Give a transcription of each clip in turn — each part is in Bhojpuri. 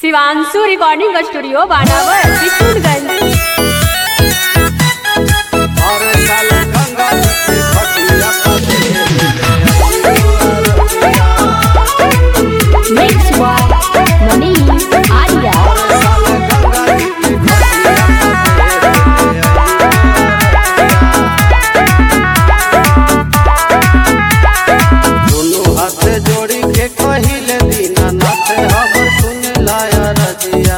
शिवांशु रिकॉर्डिंग स्टूडियो बानावर विष्णुगंज हर साल गंगा जी के खटिया मिक्स बाय मनीष आर्या दोनों हाथ जोड़ी के कहिले दीनानाथ हमर सुन लाया रजिया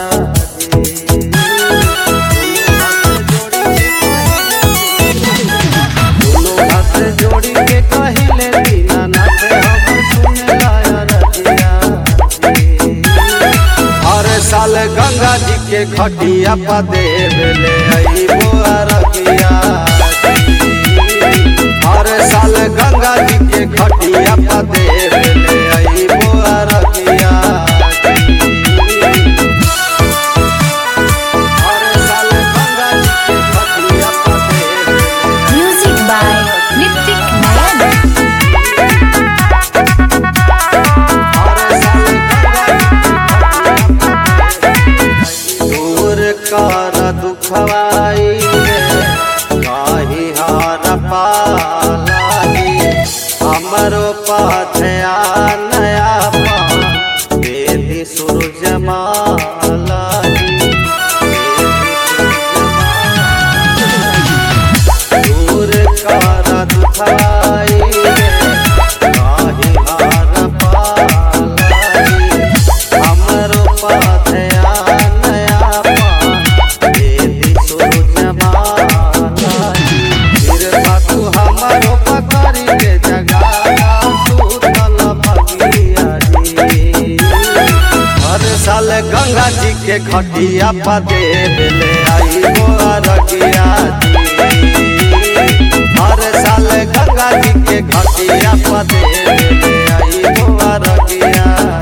दोनों हाथ जोड़ी के कहिले दीनानाथ हमर सुन लाया रजिया हर साल गंगा जी के खटिया पा देवले अइबो अरकिया हर साल गंगा जी के खटिया पा देवले अइबो अरकिया हर साल गंगा जी के खटिया पा देवले म्यूजिक बाय नितिक नारायण दूर कर दुखवाई काही हार पालाई हमरो पाथया नया पा देदी सूरज मालाई दूर कर दुखवाई काही हार पालाई हमरो पाथया नया पा देदी सूरज मालाई फिर तू हमरो पकड़ी के जगाया सुतल भगिया जी हर साल गंगा जी के खटिया पा देवले आई मोरगिया जी हर साल गंगा जी के खटिया पा देवले आई मोरगिया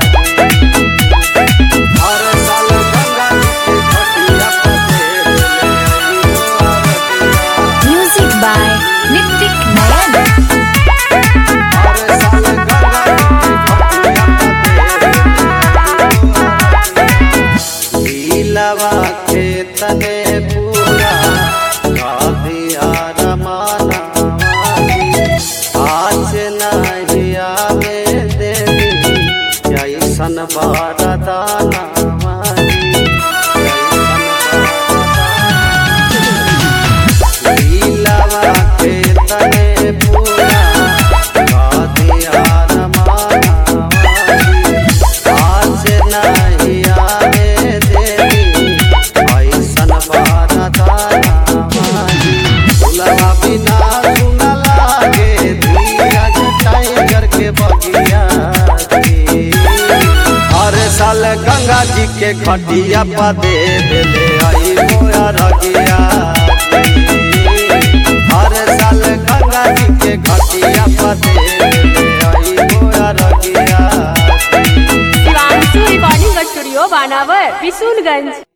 हर साल गंगा जी के खटिया पा देवले आई मोरगिया म्यूजिक बाय नितिक नारायण हर साल गंगा जी के खटिया लीलावा के तने पूरा कादिया रमाना आज नहीं आवे देवी जैसन बारदाना लीलावा के तने पूरा कादिया रमाना आज नहीं आवे देवी ऐसन बारदाना दुल्हा बिना सुन लागे धीरज टाइगर के बगिया जी। हर साल गंगा जी के खटिया पा दे देले आई मोया रगिया जी। हर साल गंगा जी के खटिया पा दे देले आई मोया रगिया जी। Shivanshu recording studio Banawar विष्णुगंज